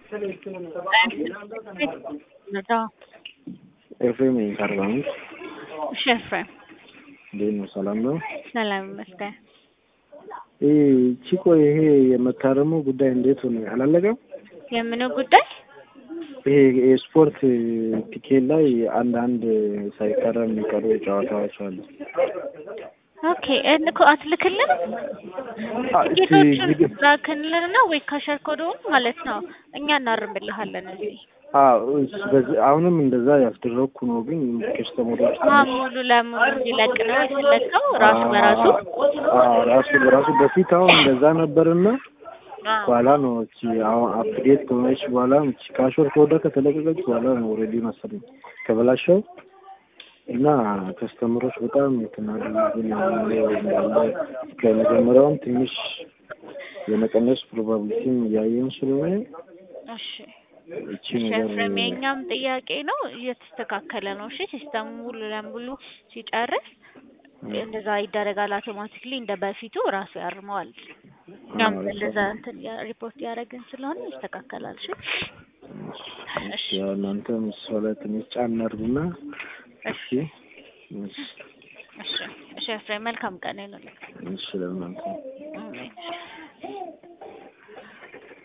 ኤፍሬም ነኝ ከአርባ ምንጭ። እሺ ኤፍሬም እንዴት ነው? ሰላም ነው? ሰላም ይመስገን። ይህ ቺኮ ይሄ የመታረሙ ጉዳይ እንዴት ሆነ? አላለቀም? የምኑ ጉዳይ? ይሄ የስፖርት ቲኬት ላይ አንድ አንድ ሳይታረም የሚቀሩ ጨዋታዎች አሉ። ኦኬ እኮ አትልክልን አ- እስቲ ቲኬቶቹን ቪዲዮ- ላክልን ነው ወይ ካሸር ኮዶውን ማለት ነው እኛ እናርምልሃለን እዚህ አዎ፣ እስ- በዚህ- አሁንም እንደዛ ያስደረግኩ ነው፣ ግን ከስተመሮች አ ሙሉ ለሙሉ እንዲለቅ ነው የተለቀው ራሱ በራሱ አዎ፣ ራሱ በራሱ በፊት አሁን እንደዛ ነበርና አ፣ በኋላ ነው እቺ አሁን አፕዴት ከሆነች በኋላ እቺ ካሾር ከወደ ከተለቀቀች በኋላ ነው ኦልሬዲ መሰለኝ ከበላሸው እና ከስተመሮች በጣም የተናደዱብን ያለው እንዳለ ከመጀመሪያውም ትንሽ የመቀነስ ፕሮባቢሊቲም እያየን ስለሆነ እሺ እቺ እሺ ነገር ኤፍሬም የእኛም ጥያቄ ነው እየተስተካከለ ነው እሺ ሲስተሙ ሙሉ ለሙሉ ሲጨርስ እንደዛ ይደረጋል አውቶማቲክሊ እንደ በፊቱ ራሱ ያርመዋል እኛም አዎ፣ እንደዛ እንትን ያ- ሪፖርት ያደረግን ስለሆነ ይስተካከላል እሺ እሺ ያው እናንተም እሷ ላይ ትንሽ ጫን አድርጉና እሺ እሺ እሺ እሺ ኤፍሬም መልካም ቀን ይሁንልህ እሺ ለእናንተ አሜን